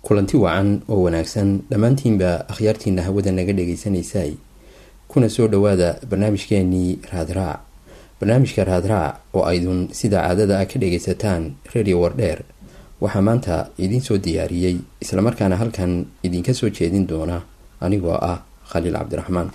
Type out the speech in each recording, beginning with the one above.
kulanti wacan oo wanaagsan dhammaantiinba akhyaartiina hawada naga dhagaysanaysay kuna soo dhowaada barnaamijkeenii raadraac barnaamijka raadraac oo aydun sida caadada ah ka dhagaysataan radio wardheer waxaa maanta idiin soo diyaariyey islamarkaana halkan idinka soo jeedin doona anigoo ah khaliil cabdiraxmaan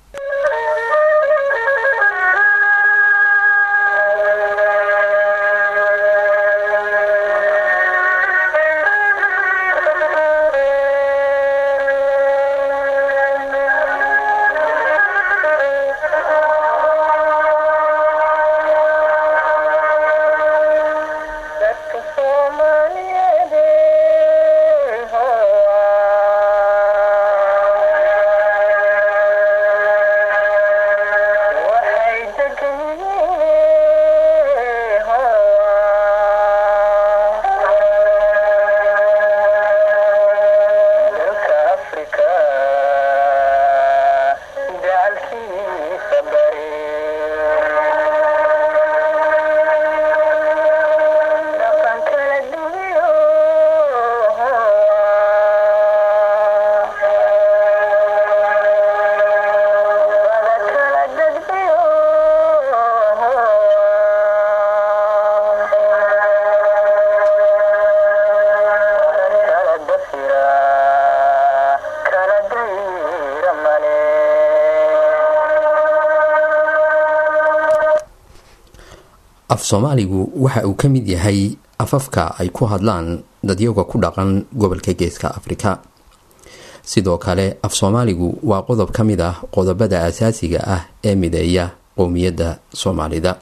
af soomaaligu waxa uu ka mid yahay afafka ay ku hadlaan dadyaga ku dhaqan gobolka geeska afrika sidoo kale af soomaaligu waa qodob ka mid ah qodobada asaasiga ah ee mideeya qowmiyadda soomaalida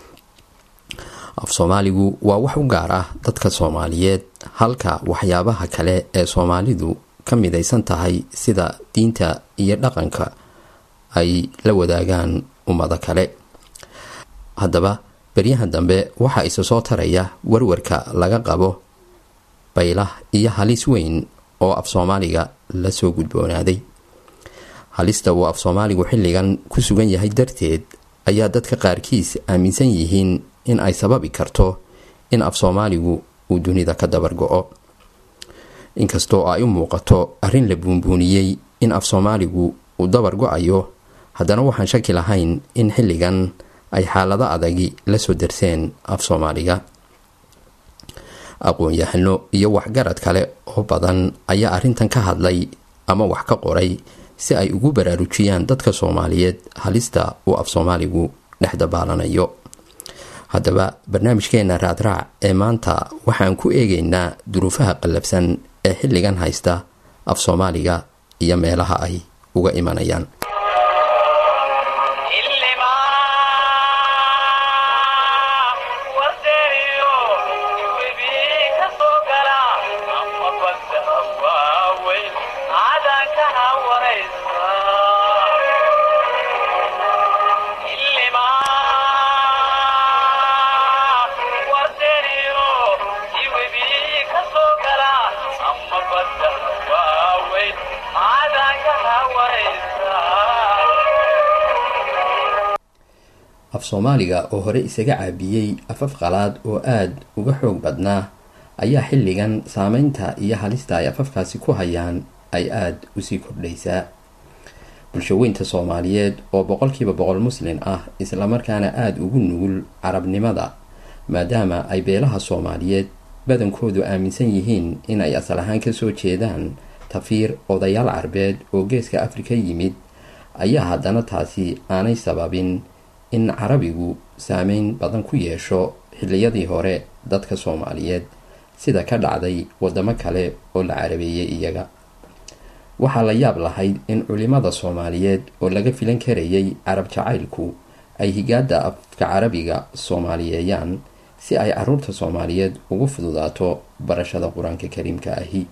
af soomaaligu waa wax u gaar ah dadka soomaaliyeed halka waxyaabaha kale ee soomaalidu ka midaysan tahay sida diinta iyo dhaqanka ay la wadaagaan ummado kale haddaba beryahan dambe waxaa isa soo taraya warwarka laga qabo baylah iyo halis weyn oo af soomaaliga la soo gudboonaaday halista uu af soomaaligu xilligan ku sugan yahay darteed ayaa dadka qaarkiis aaminsan yihiin in ay sababi karto in af soomaaligu uu dunida ka dabar go-o inkastoo ay u muuqato arrin la buunbuuniyey in af soomaaligu uu dabar go-ayo haddana waxaan shaki lahayn in xilligan ay xaalado adagi la soo darseen af soomaaliga aqoon-yahano iyo waxgarad kale oo badan ayaa arrintan ka hadlay ama wax ka qoray si ay ugu baraarujiyaan dadka soomaaliyeed halista uu af soomaaligu dhex dabaalanayo haddaba barnaamijkeena raadraac ee maanta waxaan ku eegaynaa duruufaha qallabsan ee xilligan haysta af soomaaliga iyo meelaha ay uga imanayaan af soomaaliga oo hore isaga caabiyey afaf qalaad oo aada uga xoog badnaa ayaa xilligan saameynta iyo halista ay afafkaasi ku hayaan ay aada usii kordhaysaa bulshaweynta soomaaliyeed oo boqolkiiba boqol muslin ah islamarkaana aada ugu nugul carabnimada maadaama ay beelaha soomaaliyeed badankoodu aaminsan yihiin in ay asal ahaan kasoo jeedaan tafiir odayaal carbeed oo geeska afrika yimid ayaa haddana taasi aanay sababin in carabigu saameyn badan ku yeesho xilliyadii hore dadka soomaaliyeed sida ka dhacday wadamo kale oo la carabeeyey iyaga waxaa la yaab lahayd in culimada soomaaliyeed oo laga filan karayay carab jacaylku ay higaada afka carabiga soomaaliyeeyaan si ay caruurta soomaaliyeed ugu fududaato barashada qur-aanka kariimka ahi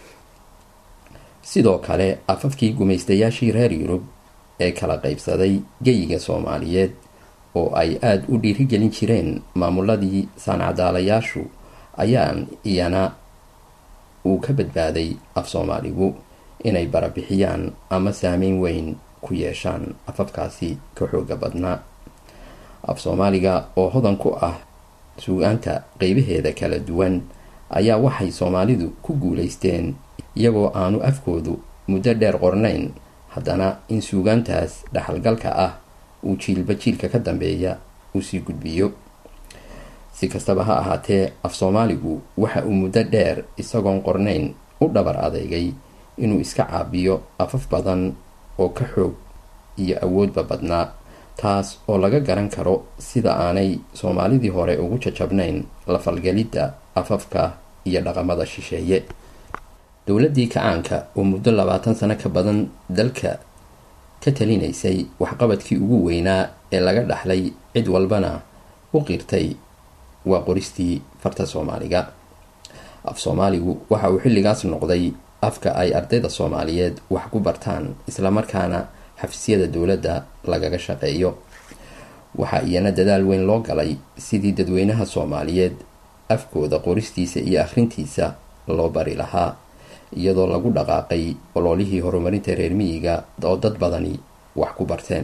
sidoo kale afafkii gumaystayaashii reer yurub ee kala qaybsaday geyiga soomaaliyeed oo ay aada u dhiirigelin jireen maamuladii saancadaalayaashu ayaan iyana uu ka badbaaday af soomaaligu inay barabixiyaan ama saameyn weyn ku yeeshaan afafkaasi ka xooga badnaa af soomaaliga oo hodan ku ah suugaanta qeybaheeda kala duwan ayaa waxay soomaalidu ku guulaysteen iyagoo aanu afkoodu muddo dheer qornayn haddana in suugaantaas dhaxalgalka ah uu jiilba jiilka ka dambeeya uu sii gudbiyo si kastaba ha ahaatee af soomaaligu waxa uu muddo dheer isagoon qornayn u dhabar adeegay inuu iska caabiyo afaf badan oo ka xoog iyo awoodba badnaa taas oo laga garan karo sida aanay soomaalidii hore ugu jajabnayn la falgelidda afafka iyo dhaqamada shisheeye dowladdii kacaanka oo muddo labaatan sano ka badan dalka ka talinaysay waxqabadkii ugu weynaa ee laga dhaxlay cid walbana u qirtay waa qoristii farta soomaaliga af soomaaligu waxa uu xilligaas noqday afka ay ardayda soomaaliyeed wax ku bartaan islamarkaana xafiisyada dowladda lagaga shaqeeyo waxaa iyana dadaal weyn loo galay sidii dadweynaha soomaaliyeed afkooda qoristiisa iyo akhrintiisa loo bari lahaa iyadoo lagu dhaqaaqay ololihii horumarinta reer miyiga oo dad badani wax ku barteen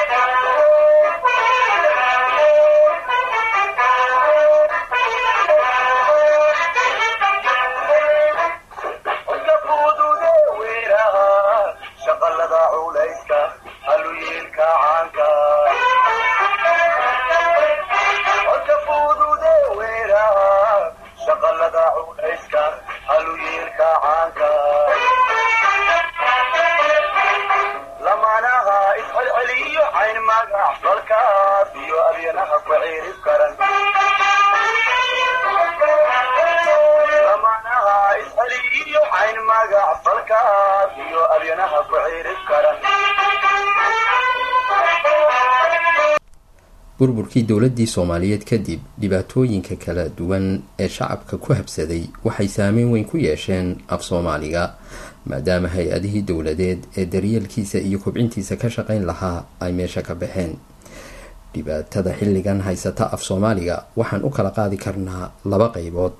burburkii dowladdii soomaaliyeed kadib dhibaatooyinka kala duwan ee shacabka ku habsaday waxay saameyn weyn ku yeesheen af soomaaliga maadaama hay-adihii dowladeed ee daryeelkiisa iyo kobcintiisa ka shaqayn lahaa ay meesha ka baxeen dhibaatada xilligan haysata af soomaaliga waxaan u kala qaadi karnaa laba qeybood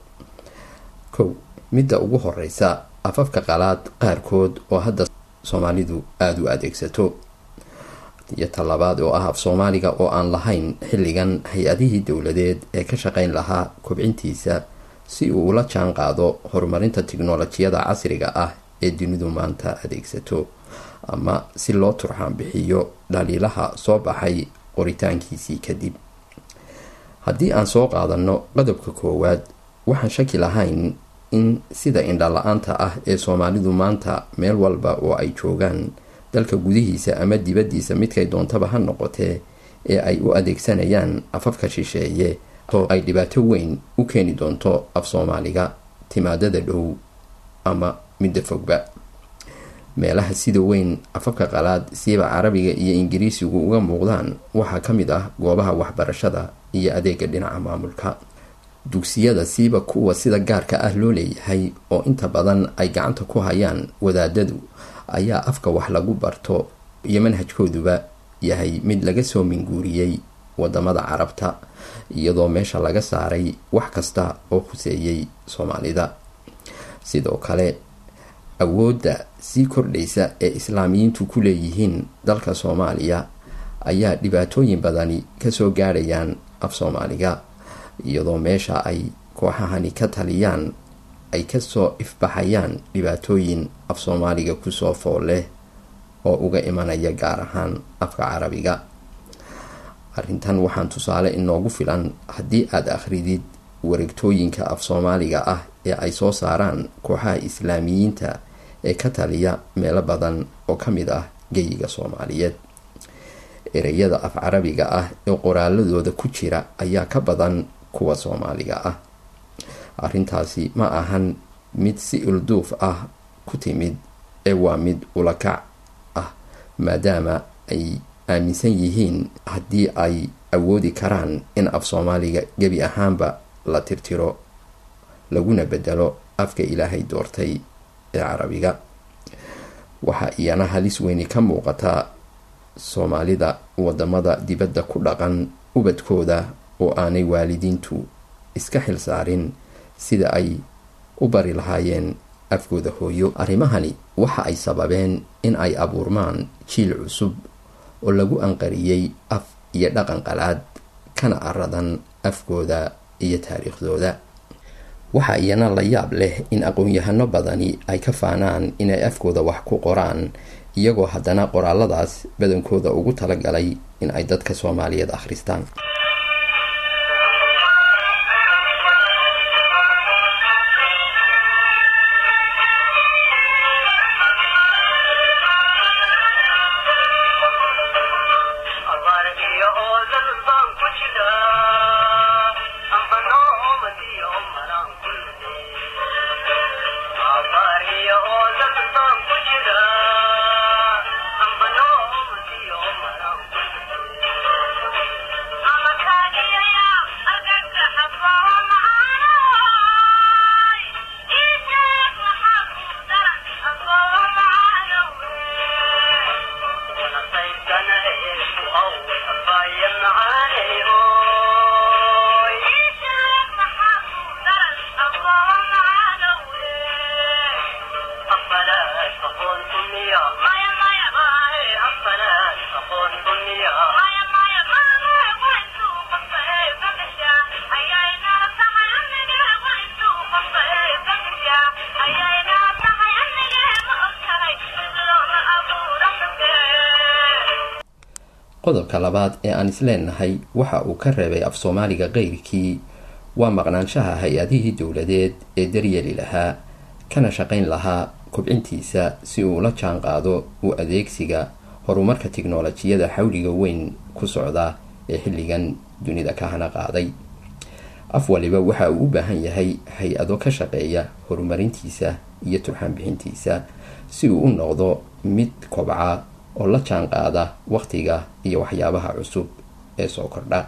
kow midda ugu horeysa afafka qalaad qaarkood oo hadda soomaalidu aada u adeegsato iyo talabaad oo ah af soomaaliga oo aan lahayn xilligan hay-adihii dowladeed ee ka shaqayn lahaa kobcintiisa si uu ula jaan qaado horumarinta tiknolojiyada casriga ah ee dunidu maanta adeegsato ama si loo turxaan bixiyo dhaliilaha soo baxay qoritaankiisii kadib haddii aan soo qaadano qodobka koowaad waxaan shaki lahayn in sida indhala-aanta ah ee soomaalidu maanta meel walba oo ay joogaan dalka gudihiisa ama dibaddiisa midkay doontaba ha noqotee ee ay u adeegsanayaan afafka shisheeye oo ay dhibaato weyn u keeni doonto af soomaaliga timaadada dhow ama midda fogba meelaha sida weyn afafka qalaad siiba carabiga iyo ingiriisigu uga muuqdaan waxaa ka mid ah goobaha waxbarashada iyo adeega dhinaca maamulka dugsiyada siiba kuwa sida gaarka ah loo leeyahay oo inta badan ay gacanta ku hayaan wadaadadu ayaa afka wax lagu barto iyo manhajkooduba yahay mid laga soo minguuriyey wadamada carabta iyadoo meesha laga saaray wax kasta oo khuseeyey soomaalida sidoo kale awoodda sii kordhaysa ee islaamiyiintu ku leeyihiin dalka soomaaliya ayaa dhibaatooyin badani kasoo gaadhayaan af soomaaliga iyadoo meesha ay kooxahani ka taliyaan ay kasoo ifbaxayaan dhibaatooyin af soomaaliga kusoo fool leh oo uga imanaya gaar ahaan afka carabiga arrintan waxaan tusaale inoogu filan haddii aada akhridid wareegtooyinka af soomaaliga ah ee ay soo saaraan kooxaha islaamiyiinta ee ka taliya meelo badan oo ka mid ah geyiga soomaaliyeed ereyada af carabiga ah ee qoraaladooda ku jira ayaa ka badan kuwa soomaaliga ah arrintaasi ma ahan mid si ilduuf ah ku timid ee waa mid ulakac ah maadaama ay aaminsan yihiin haddii ay awoodi karaan in af soomaaliga gebi ahaanba la tirtiro laguna bedelo afka ilaahay doortay ee carabiga waxaa iyana halis weyni ka muuqataa soomaalida wadamada dibadda ku dhaqan ubadkooda oo aanay waalidiintu iska xil saarin sida ay u bari lahaayeen afkooda hooyo arrimahani waxa ay sababeen in ay abuurmaan jiil cusub oo lagu anqariyey af iyo dhaqan qalaad kana aradan afkooda iyo taariikhdooda waxaa iyana la yaab leh in aqoon-yahano badani ay ka faanaan inay afkooda wax ku qoraan iyagoo haddana qoraaladaas badankooda ugu talagalay in ay dadka soomaaliyeed akhristaan qodobka labaad ee aan isleenahay waxa uu ka reebay af soomaaliga keyrkii waa maqnaanshaha hay-adihii dowladeed ee daryeeli lahaa kana shaqayn lahaa kobcintiisa si uu la jaan qaado u adeegsiga horumarka tiknolojiyada xawliga weyn ku socda ee xilligan dunida ka hana qaaday af waliba waxa uu u baahan yahay hay-ado ka shaqeeya horumarintiisa iyo turxaan bixintiisa si uu u noqdo mid kobca oo la jaan qaada wakhtiga iyo waxyaabaha cusub ee soo kordha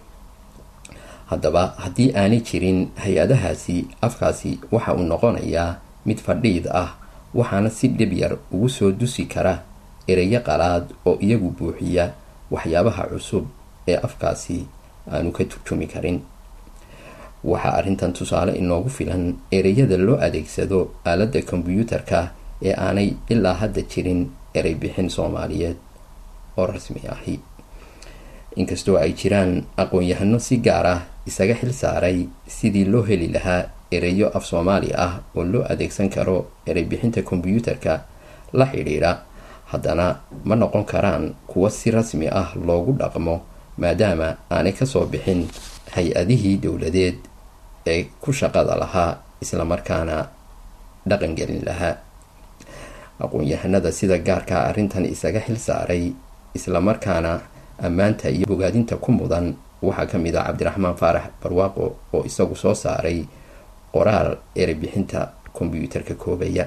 haddaba haddii aanay jirin hay-adahaasi afkaasi waxa uu noqonayaa mid fadhiid ah waxaana si dhib yar ugu soo dusi kara ereyo qalaad oo iyagu buuxiya waxyaabaha cusub ee afkaasi aanu ka turjumi karin waxaa arrintan tusaale inoogu filan ereyada loo adeegsado aaladda kombyuutarka ee aanay ilaa hadda jirin erey bixin soomaaliyeed oo rasmi ahi inkastoo ay jiraan aqoon-yahano si gaar ah isaga xil saaray sidii loo heli lahaa ereyo af soomaali ah oo loo adeegsan karo erey bixinta kombyuutarka la xidhiidha haddana ma noqon karaan kuwa si rasmi ah loogu dhaqmo maadaama aanay kasoo bixin hay-adihii dowladeed ee ku shaqada lahaa islamarkaana dhaqangelin lahaa aqoon-yahanada sida gaarkaa arrintan isaga xil saaray islamarkaana ammaanta iyo bogaadinta ku mudan waxaa ka mid ah cabdiraxmaan faarax barwaaqo oo isagu soo saaray qoraal erey bixinta kombyuutarka koobaya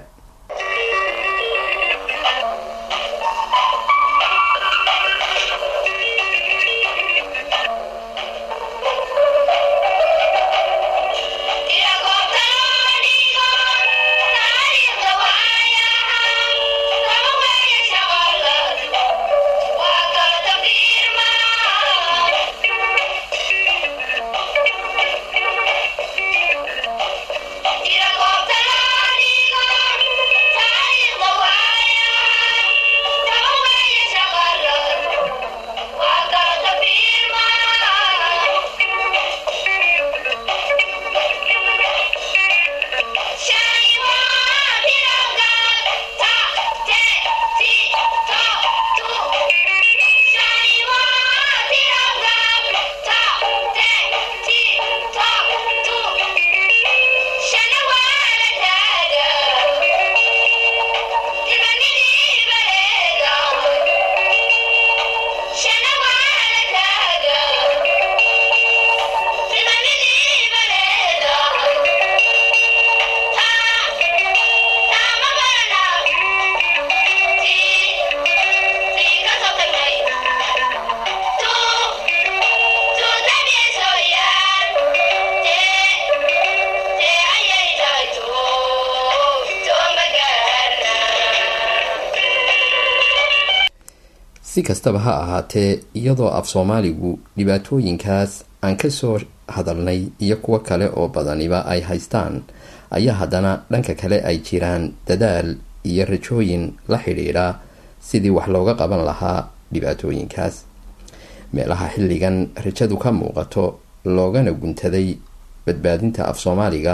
si kastaba ha ahaatee iyadoo af soomaaligu dhibaatooyinkaas aan kasoo hadalnay iyo kuwo kale oo badaniba ay haystaan ayaa haddana dhanka kale ay jiraan dadaal iyo rajooyin la xidhiidha sidii wax looga qaban lahaa dhibaatooyinkaas meelaha xilligan rajadu ka muuqato loogana guntaday badbaadinta af soomaaliga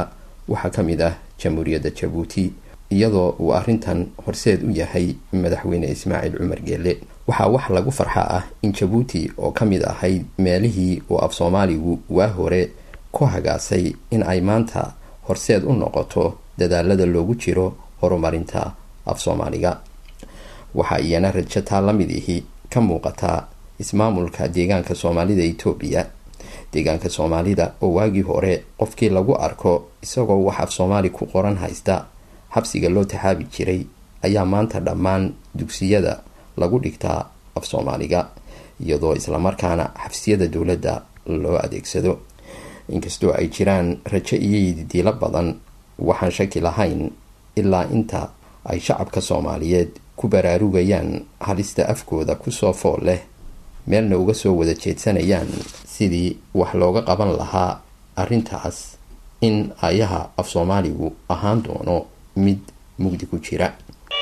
waxaa ka mid ah jamhuuriyadda jabuuti iyadoo uu arrintan horseed u yahay madaxweyne ismaaciil cumar geelle waxaa wax lagu farxa ah in jabuuti oo ka mid ahayd meelihii uu af soomaaligu waa hore ku hagaasay in ay maanta horseed u noqoto dadaalada loogu jiro horumarinta af soomaaliga waxaa iyana rajataa la mid ihi ka muuqataa ismaamulka deegaanka soomaalida etoobiya deegaanka soomaalida oo waagii hore qofkii lagu arko isagoo wax af soomaali ku qoran haysta xabsiga loo taxaabi jiray ayaa maanta dhammaan dugsiyada lagu dhigtaa af soomaaliga iyadoo islamarkaana xabsiyada dowladda loo adeegsado inkastoo ay jiraan rajo iyo yididiilo badan waxaan shaki lahayn ilaa inta ay shacabka soomaaliyeed ku baraarugayaan halista afkooda kusoo fool leh meelna uga soo wada jeedsanayaan sidii wax looga qaban lahaa arrintaas in ayaha af soomaaligu ahaan doono mid mugdi ku jira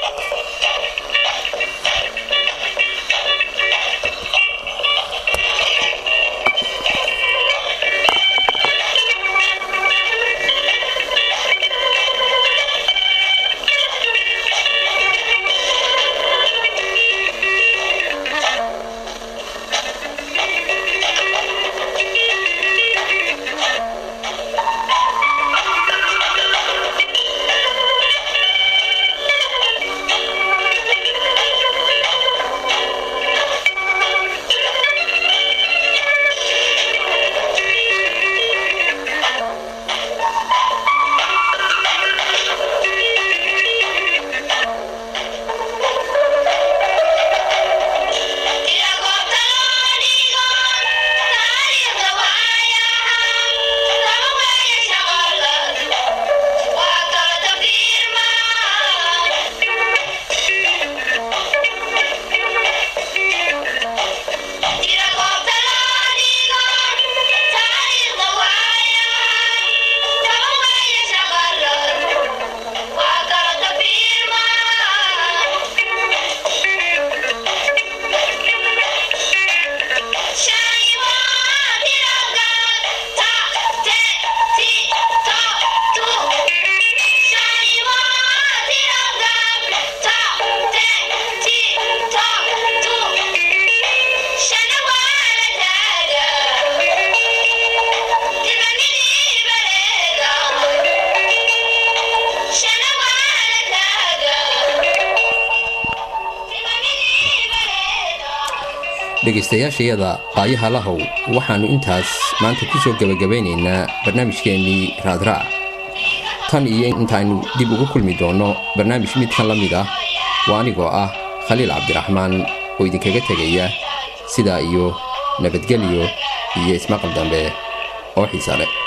dhegaystayaashayada qaayaha lahow waxaannu intaas maanta kusoo gebagabaynaynaa barnaamijkeennii raadraac tan iyo intaaynu dib ugu kulmi doonno barnaamij midkan la mid ah waa anigoo ah khaliil cabdiraxmaan oo idinkaga tegaya sidaa iyo nabadgelyo iyo ismaqal dambe oo xiisa leh